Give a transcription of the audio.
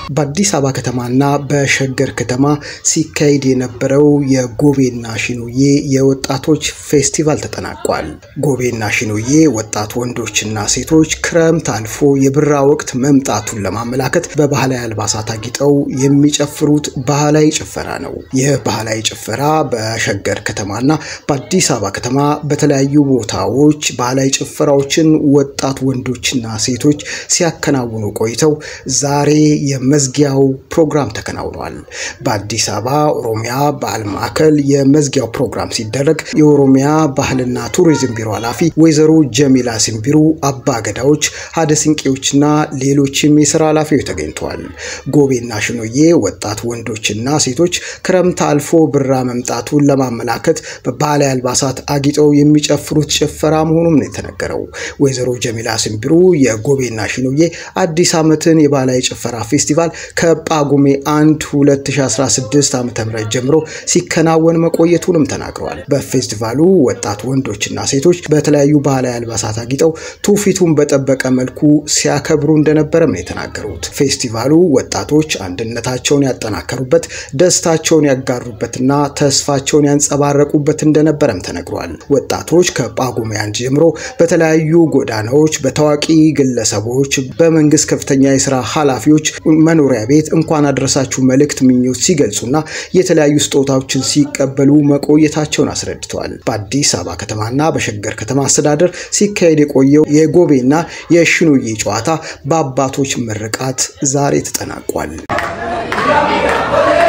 በአዲስ አበባ ከተማና በሸገር ከተማ ሲካሄድ የነበረው የጎቤና ሽኑዬ የወጣቶች ፌስቲቫል ተጠናቋል። ጎቤና ሽኑዬ ወጣት ወንዶችና ሴቶች ክረምት አልፎ የብራ ወቅት መምጣቱን ለማመላከት በባህላዊ አልባሳት አጊጠው የሚጨፍሩት ባህላዊ ጭፈራ ነው። ይህ ባህላዊ ጭፈራ በሸገር ከተማና በአዲስ አበባ ከተማ በተለያዩ ቦታዎች ባህላዊ ጭፈራዎችን ወጣት ወንዶችና ሴቶች ሲያከናውኑ ቆይተው ዛሬ የመዝጊያው ፕሮግራም ተከናውኗል። በአዲስ አበባ ኦሮሚያ ባህል ማዕከል የመዝጊያው ፕሮግራም ሲደረግ የኦሮሚያ ባህልና ቱሪዝም ቢሮ ኃላፊ ወይዘሮ ጀሚላ ሲምቢሩ፣ አባ ገዳዎች፣ ሀደ ስንቄዎችና ሌሎችም የስራ ኃላፊዎች ተገኝተዋል። ጎቤና ሽኑዬ ወጣት ወንዶችና ሴቶች ክረምት አልፎ ብራ መምጣቱን ለማመላከት በባህላዊ አልባሳት አጊጠው የሚጨፍሩት ጭፈራ መሆኑም ነው የተነገረው። ወይዘሮ ጀሚላ ሲምቢሩ የጎቤና ሽኑዬ አዲስ ዓመትን የባህላዊ ጭፈራ ፌስቲቫል ከጳጉሜ 1 2016 ዓ ም ጀምሮ ሲከናወን መቆየቱንም ተናግረዋል። በፌስቲቫሉ ወጣት ወንዶችና ሴቶች በተለያዩ ባህላዊ አልባሳት አጊጠው ትውፊቱን በጠበቀ መልኩ ሲያከብሩ እንደነበረም ነው የተናገሩት። ፌስቲቫሉ ወጣቶች አንድነታቸውን ያጠናከሩበት፣ ደስታቸውን ያጋሩበትና ተስፋቸውን ያንጸባረቁበት እንደነበረም ተነግሯል። ወጣቶች ከጳጉሜ አንድ ጀምሮ በተለያዩ ጎዳናዎች በታዋቂ ግለሰቦች፣ በመንግስት ከፍተኛ የስራ ኃላፊዎች መኖሪያ ቤት እንኳን አድረሳችሁ መልእክት ምኞት ሲገልጹና የተለያዩ ስጦታዎችን ሲቀበሉ መቆየታቸውን አስረድተዋል። በአዲስ አበባ ከተማና በሸገር ከተማ አስተዳደር ሲካሄድ የቆየው የጎቤና የሽኑዬ ጨዋታ በአባቶች ምርቃት ዛሬ ተጠናቋል።